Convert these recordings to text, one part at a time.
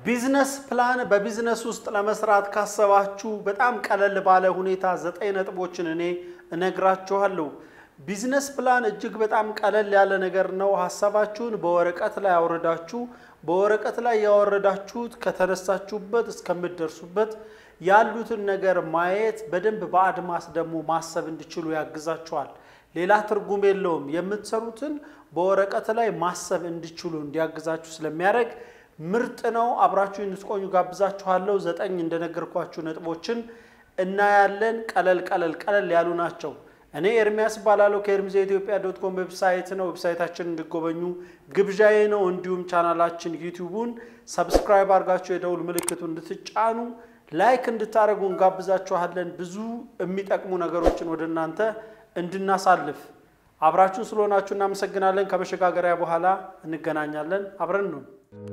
ቢዝነስ ፕላን በቢዝነስ ውስጥ ለመስራት ካሰባችሁ በጣም ቀለል ባለ ሁኔታ ዘጠኝ ነጥቦችን እኔ እነግራችኋለሁ። ቢዝነስ ፕላን እጅግ በጣም ቀለል ያለ ነገር ነው። ሀሳባችሁን በወረቀት ላይ አውርዳችሁ በወረቀት ላይ ያወረዳችሁት ከተነሳችሁበት እስከምትደርሱበት ያሉትን ነገር ማየት በደንብ በአድማስ ደግሞ ማሰብ እንዲችሉ ያግዛችኋል። ሌላ ትርጉም የለውም። የምትሰሩትን በወረቀት ላይ ማሰብ እንዲችሉ እንዲያግዛችሁ ስለሚያደርግ ምርጥ ነው። አብራችሁ እንድትቆዩ ጋብዛችኋለሁ። ዘጠኝ እንደነገርኳችሁ ነጥቦችን እናያለን። ቀለል ቀለል ቀለል ያሉ ናቸው። እኔ ኤርሚያስ እባላለሁ ከኤርሚስ የኢትዮጵያ ዶት ኮም ዌብሳይት ነው። ዌብሳይታችን እንዲጎበኙ ግብዣዬ ነው። እንዲሁም ቻናላችን ዩቲዩቡን ሰብስክራይብ አድርጋችሁ የደውል ምልክቱ እንድትጫኑ ላይክ እንድታደርጉ እንጋብዛችኋለን። ብዙ የሚጠቅሙ ነገሮችን ወደ እናንተ እንድናሳልፍ አብራችሁን ስለሆናችሁ እናመሰግናለን። ከመሸጋገሪያ በኋላ እንገናኛለን። አብረን ነው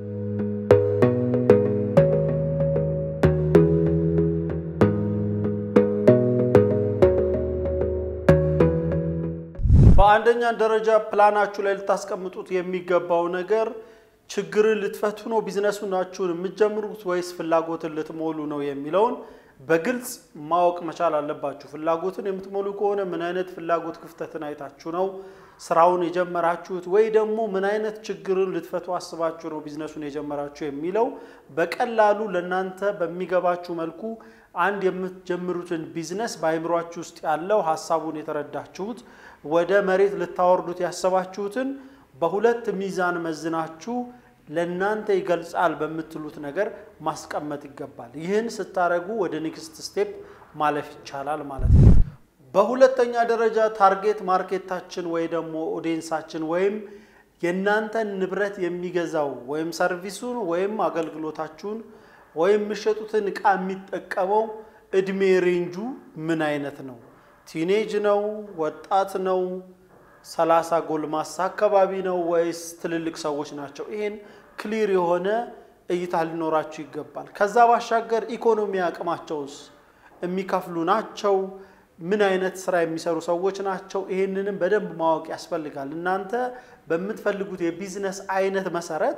በአንደኛ ደረጃ ፕላናችሁ ላይ ልታስቀምጡት የሚገባው ነገር ችግርን ልትፈቱ ነው ቢዝነሱናችሁን የምትጀምሩት ወይስ ፍላጎትን ልትሞሉ ነው የሚለውን በግልጽ ማወቅ መቻል አለባችሁ። ፍላጎትን የምትሞሉ ከሆነ ምን አይነት ፍላጎት ክፍተትን አይታችሁ ነው ስራውን የጀመራችሁት፣ ወይ ደግሞ ምን አይነት ችግርን ልትፈቱ አስባችሁ ነው ቢዝነሱን የጀመራችሁ የሚለው በቀላሉ ለእናንተ በሚገባችሁ መልኩ አንድ የምትጀምሩትን ቢዝነስ በአይምሯችሁ ውስጥ ያለው ሀሳቡን የተረዳችሁት ወደ መሬት ልታወርዱት ያሰባችሁትን በሁለት ሚዛን መዝናችሁ ለእናንተ ይገልጻል በምትሉት ነገር ማስቀመጥ ይገባል። ይህን ስታደርጉ ወደ ኔክስት ስቴፕ ማለፍ ይቻላል ማለት ነው። በሁለተኛ ደረጃ ታርጌት ማርኬታችን ወይ ደግሞ ኦዲየንሳችን ወይም የእናንተን ንብረት የሚገዛው ወይም ሰርቪሱን ወይም አገልግሎታችሁን ወይም የሚሸጡትን ዕቃ የሚጠቀመው እድሜ ሬንጁ ምን አይነት ነው? ቲኔጅ ነው? ወጣት ነው? ሰላሳ ጎልማሳ አካባቢ ነው ወይስ ትልልቅ ሰዎች ናቸው? ይሄን ክሊር የሆነ እይታ ሊኖራችሁ ይገባል። ከዛ ባሻገር ኢኮኖሚ አቅማቸውስ የሚከፍሉ ናቸው? ምን አይነት ስራ የሚሰሩ ሰዎች ናቸው? ይሄንንም በደንብ ማወቅ ያስፈልጋል። እናንተ በምትፈልጉት የቢዝነስ አይነት መሰረት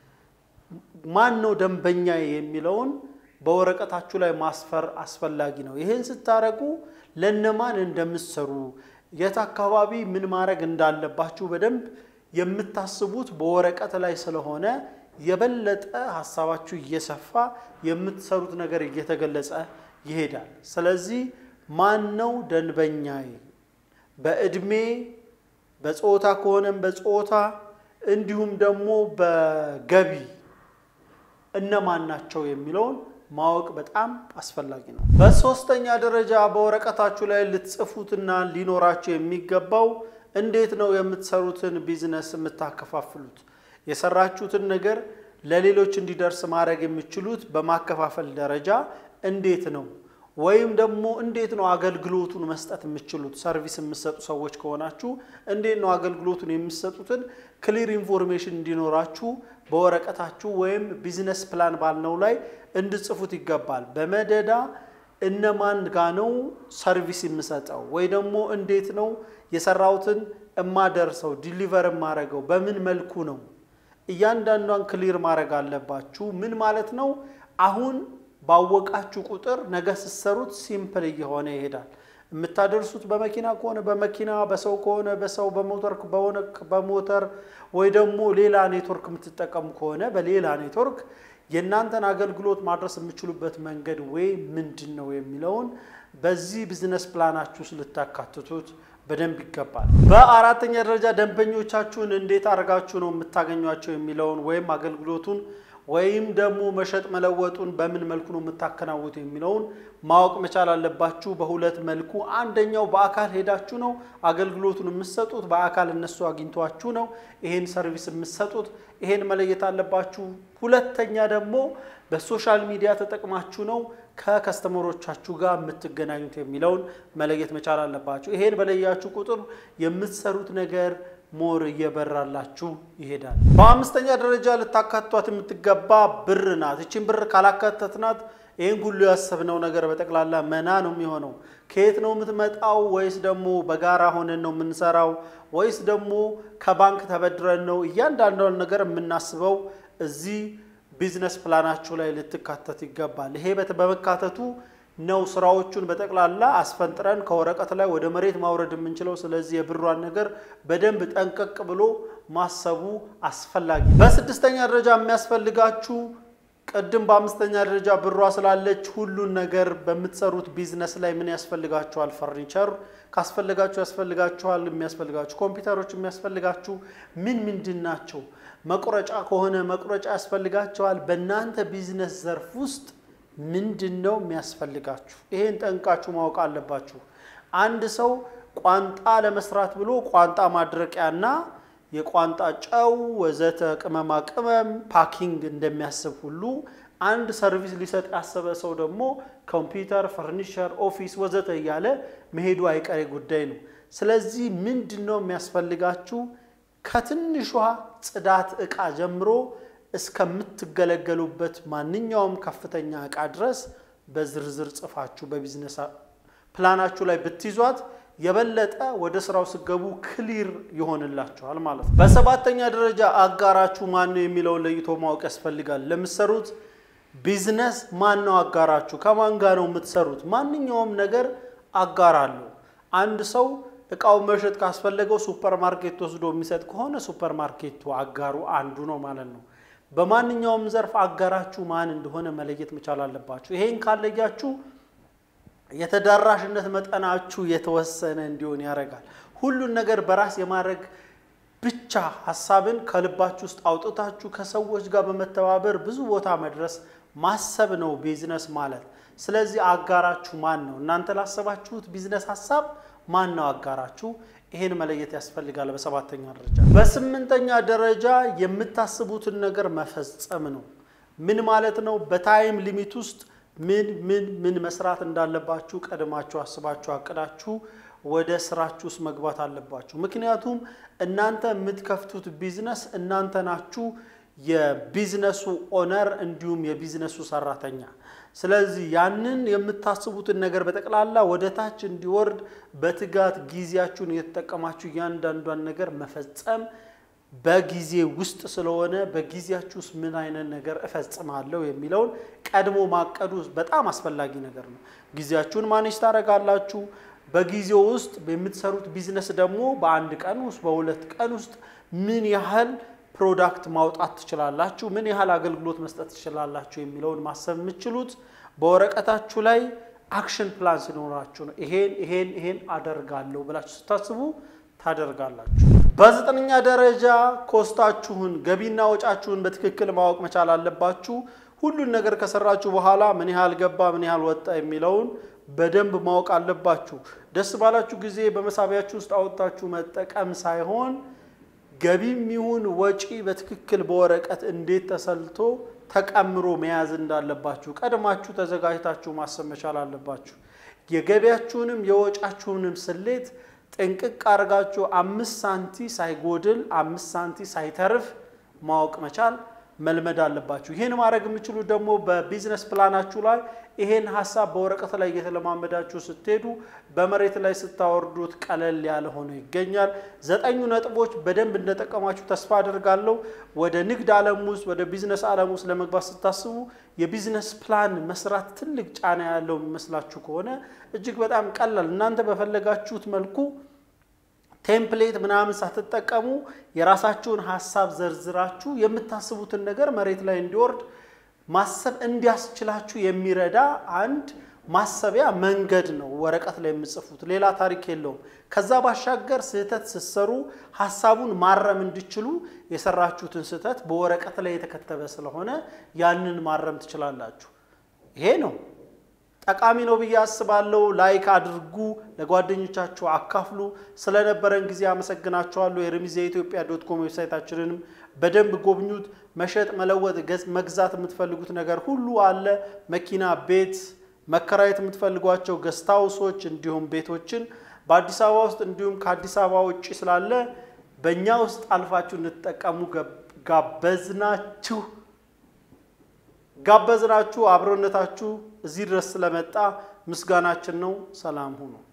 ማን ነው ደንበኛ የሚለውን በወረቀታችሁ ላይ ማስፈር አስፈላጊ ነው። ይህን ስታደርጉ ለነማን እንደምትሰሩ የት አካባቢ ምን ማድረግ እንዳለባችሁ በደንብ የምታስቡት በወረቀት ላይ ስለሆነ የበለጠ ሀሳባችሁ እየሰፋ የምትሰሩት ነገር እየተገለጸ ይሄዳል። ስለዚህ ማን ነው ደንበኛዬ? በእድሜ በጾታ ከሆነም በጾታ እንዲሁም ደግሞ በገቢ እነማን ናቸው የሚለውን ማወቅ በጣም አስፈላጊ ነው። በሶስተኛ ደረጃ በወረቀታችሁ ላይ ልትጽፉትና ሊኖራችሁ የሚገባው እንዴት ነው የምትሰሩትን ቢዝነስ የምታከፋፍሉት? የሰራችሁትን ነገር ለሌሎች እንዲደርስ ማድረግ የምችሉት በማከፋፈል ደረጃ እንዴት ነው? ወይም ደግሞ እንዴት ነው አገልግሎቱን መስጠት የምችሉት? ሰርቪስ የምትሰጡ ሰዎች ከሆናችሁ እንዴት ነው አገልግሎቱን የምትሰጡትን ክሊር ኢንፎርሜሽን እንዲኖራችሁ በወረቀታችሁ ወይም ቢዝነስ ፕላን ባልነው ላይ እንድጽፉት ይገባል። በመደዳ እነማን ጋ ነው ሰርቪስ የምሰጠው ወይ ደግሞ እንዴት ነው የሰራሁትን እማደርሰው ዲሊቨር የማደርገው በምን መልኩ ነው? እያንዳንዷን ክሊር ማድረግ አለባችሁ። ምን ማለት ነው? አሁን ባወቃችሁ ቁጥር ነገ ስትሰሩት ሲምፕል እየሆነ ይሄዳል። የምታደርሱት በመኪና ከሆነ በመኪና በሰው ከሆነ በሰው በሞተር በሆነ በሞተር ወይ ደግሞ ሌላ ኔትወርክ የምትጠቀሙ ከሆነ በሌላ ኔትወርክ የእናንተን አገልግሎት ማድረስ የምችሉበት መንገድ ወይ ምንድን ነው የሚለውን በዚህ ቢዝነስ ፕላናችሁ ውስጥ ልታካትቱት በደንብ ይገባል። በአራተኛ ደረጃ ደንበኞቻችሁን እንዴት አድርጋችሁ ነው የምታገኟቸው የሚለውን ወይም አገልግሎቱን ወይም ደግሞ መሸጥ መለወጡን በምን መልኩ ነው የምታከናውቱ የሚለውን ማወቅ መቻል አለባችሁ። በሁለት መልኩ፣ አንደኛው በአካል ሄዳችሁ ነው አገልግሎቱን የምትሰጡት፣ በአካል እነሱ አግኝቷችሁ ነው ይሄን ሰርቪስ የምትሰጡት። ይሄን መለየት አለባችሁ። ሁለተኛ ደግሞ በሶሻል ሚዲያ ተጠቅማችሁ ነው ከከስተመሮቻችሁ ጋር የምትገናኙት የሚለውን መለየት መቻል አለባችሁ። ይሄን በለያችሁ ቁጥር የምትሰሩት ነገር ሞር እየበራላችሁ ይሄዳል። በአምስተኛ ደረጃ ልታካቷት የምትገባ ብር ናት። ይችን ብር ካላካተትናት ይህን ሁሉ ያሰብነው ነገር በጠቅላላ መና ነው የሚሆነው። ከየት ነው የምትመጣው? ወይስ ደግሞ በጋራ ሆነን ነው የምንሰራው? ወይስ ደግሞ ከባንክ ተበድረን ነው? እያንዳንዷን ነገር የምናስበው እዚህ ቢዝነስ ፕላናችሁ ላይ ልትካተት ይገባል። ይሄ በመካተቱ ነው ስራዎቹን በጠቅላላ አስፈንጥረን ከወረቀት ላይ ወደ መሬት ማውረድ የምንችለው። ስለዚህ የብሯን ነገር በደንብ ጠንቀቅ ብሎ ማሰቡ አስፈላጊ። በስድስተኛ ደረጃ የሚያስፈልጋችሁ ቅድም በአምስተኛ ደረጃ ብሯ ስላለች ሁሉን ነገር በምትሰሩት ቢዝነስ ላይ ምን ያስፈልጋችኋል? ፈርኒቸር ካስፈልጋችሁ ያስፈልጋችኋል። የሚያስፈልጋችሁ ኮምፒውተሮች የሚያስፈልጋችሁ ምን ምንድን ናቸው? መቁረጫ ከሆነ መቁረጫ ያስፈልጋችኋል። በእናንተ ቢዝነስ ዘርፍ ውስጥ ምንድን ነው የሚያስፈልጋችሁ? ይሄን ጠንቃችሁ ማወቅ አለባችሁ። አንድ ሰው ቋንጣ ለመስራት ብሎ ቋንጣ ማድረቂያና የቋንጣ ጨው ወዘተ ቅመማ ቅመም ፓኪንግ እንደሚያስብ ሁሉ አንድ ሰርቪስ ሊሰጥ ያሰበ ሰው ደግሞ ኮምፒውተር፣ ፈርኒቸር፣ ኦፊስ ወዘተ እያለ መሄዱ አይቀሬ ጉዳይ ነው። ስለዚህ ምንድን ነው የሚያስፈልጋችሁ? ከትንሿ ጽዳት ዕቃ ጀምሮ እስከምትገለገሉበት ማንኛውም ከፍተኛ ዕቃ ድረስ በዝርዝር ጽፋችሁ በቢዝነስ ፕላናችሁ ላይ ብትይዟት የበለጠ ወደ ስራው ስገቡ ክሊር ይሆንላችኋል ማለት ነው። በሰባተኛ ደረጃ አጋራችሁ ማን ነው የሚለውን ለይቶ ማወቅ ያስፈልጋል። ለምትሰሩት ቢዝነስ ማን ነው አጋራችሁ? ከማን ጋር ነው የምትሰሩት? ማንኛውም ነገር አጋር አለው። አንድ ሰው እቃውን መሸጥ ካስፈለገው ሱፐር ማርኬት ወስዶ የሚሰጥ ከሆነ ሱፐር ማርኬቱ አጋሩ አንዱ ነው ማለት ነው። በማንኛውም ዘርፍ አጋራችሁ ማን እንደሆነ መለየት መቻል አለባችሁ። ይሄን ካለያችሁ የተዳራሽነት መጠናችሁ የተወሰነ እንዲሆን ያደርጋል። ሁሉን ነገር በራስ የማድረግ ብቻ ሀሳብን ከልባችሁ ውስጥ አውጥታችሁ ከሰዎች ጋር በመተባበር ብዙ ቦታ መድረስ ማሰብ ነው ቢዝነስ ማለት። ስለዚህ አጋራችሁ ማን ነው? እናንተ ላሰባችሁት ቢዝነስ ሀሳብ ማን ነው አጋራችሁ? ይሄን መለየት ያስፈልጋል። በሰባተኛ ደረጃ። በስምንተኛ ደረጃ የምታስቡትን ነገር መፈጸም ነው። ምን ማለት ነው? በታይም ሊሚት ውስጥ ምን ምን ምን መስራት እንዳለባችሁ ቀድማችሁ አስባችሁ አቅዳችሁ ወደ ስራችሁ ውስጥ መግባት አለባችሁ። ምክንያቱም እናንተ የምትከፍቱት ቢዝነስ እናንተ ናችሁ የቢዝነሱ ኦነር እንዲሁም የቢዝነሱ ሰራተኛ። ስለዚህ ያንን የምታስቡትን ነገር በጠቅላላ ወደ ታች እንዲወርድ በትጋት ጊዜያችሁን እየተጠቀማችሁ እያንዳንዷን ነገር መፈጸም በጊዜ ውስጥ ስለሆነ በጊዜያችሁ ውስጥ ምን አይነት ነገር እፈጽማለሁ የሚለውን ቀድሞ ማቀዱ በጣም አስፈላጊ ነገር ነው። ጊዜያችሁን ማኔጅ ታደርጋላችሁ። በጊዜው ውስጥ የምትሰሩት ቢዝነስ ደግሞ በአንድ ቀን ውስጥ በሁለት ቀን ውስጥ ምን ያህል ፕሮዳክት ማውጣት ትችላላችሁ፣ ምን ያህል አገልግሎት መስጠት ትችላላችሁ የሚለውን ማሰብ የምትችሉት በወረቀታችሁ ላይ አክሽን ፕላን ሲኖራችሁ ነው። ይሄን ይሄን ይሄን አደርጋለሁ ብላችሁ ስታስቡ ታደርጋላችሁ። በዘጠነኛ ደረጃ ኮስታችሁን ገቢና ወጫችሁን በትክክል ማወቅ መቻል አለባችሁ። ሁሉን ነገር ከሰራችሁ በኋላ ምን ያህል ገባ፣ ምን ያህል ወጣ የሚለውን በደንብ ማወቅ አለባችሁ። ደስ ባላችሁ ጊዜ በመሳቢያችሁ ውስጥ አወጣችሁ መጠቀም ሳይሆን ገቢም ይሁን ወጪ በትክክል በወረቀት እንዴት ተሰልቶ ተቀምሮ መያዝ እንዳለባችሁ ቀድማችሁ ተዘጋጅታችሁ ማሰብ መቻል አለባችሁ። የገቢያችሁንም የወጫችሁንም ስሌት ጥንቅቅ አድርጋችሁ አምስት ሳንቲ ሳይጎድል አምስት ሳንቲ ሳይተርፍ ማወቅ መቻል መልመድ አለባችሁ። ይህን ማድረግ የምችሉት ደግሞ በቢዝነስ ፕላናችሁ ላይ ይሄን ሀሳብ በወረቀት ላይ እየተለማመዳችሁ ስትሄዱ በመሬት ላይ ስታወርዱት ቀለል ያለ ሆኖ ይገኛል። ዘጠኙ ነጥቦች በደንብ እንደጠቀማችሁ ተስፋ አድርጋለሁ። ወደ ንግድ ዓለም ውስጥ ወደ ቢዝነስ ዓለም ውስጥ ለመግባት ስታስቡ የቢዝነስ ፕላን መስራት ትልቅ ጫና ያለው የሚመስላችሁ ከሆነ እጅግ በጣም ቀላል እናንተ በፈለጋችሁት መልኩ ቴምፕሌት ምናምን ሳትጠቀሙ የራሳችሁን ሀሳብ ዘርዝራችሁ የምታስቡትን ነገር መሬት ላይ እንዲወርድ ማሰብ እንዲያስችላችሁ የሚረዳ አንድ ማሰቢያ መንገድ ነው። ወረቀት ላይ የምጽፉት ሌላ ታሪክ የለውም። ከዛ ባሻገር ስህተት ስትሰሩ ሀሳቡን ማረም እንዲችሉ የሰራችሁትን ስህተት በወረቀት ላይ የተከተበ ስለሆነ ያንን ማረም ትችላላችሁ። ይሄ ነው ጠቃሚ ነው ብዬ አስባለሁ። ላይክ አድርጉ፣ ለጓደኞቻችሁ አካፍሉ። ስለነበረን ጊዜ አመሰግናችኋለሁ። የሪሚዝ የኢትዮጵያ ዶት ኮም ዌብሳይታችንንም በደንብ ጎብኙት። መሸጥ፣ መለወጥ፣ መግዛት የምትፈልጉት ነገር ሁሉ አለ። መኪና፣ ቤት መከራየት የምትፈልጓቸው ገስት ሃውሶች እንዲሁም ቤቶችን በአዲስ አበባ ውስጥ እንዲሁም ከአዲስ አበባ ውጭ ስላለ በእኛ ውስጥ አልፋችሁ እንድትጠቀሙ ጋበዝናችሁ ጋበዝናችሁ። አብሮነታችሁ እዚህ ድረስ ስለመጣ ምስጋናችን ነው። ሰላም ሁኑ።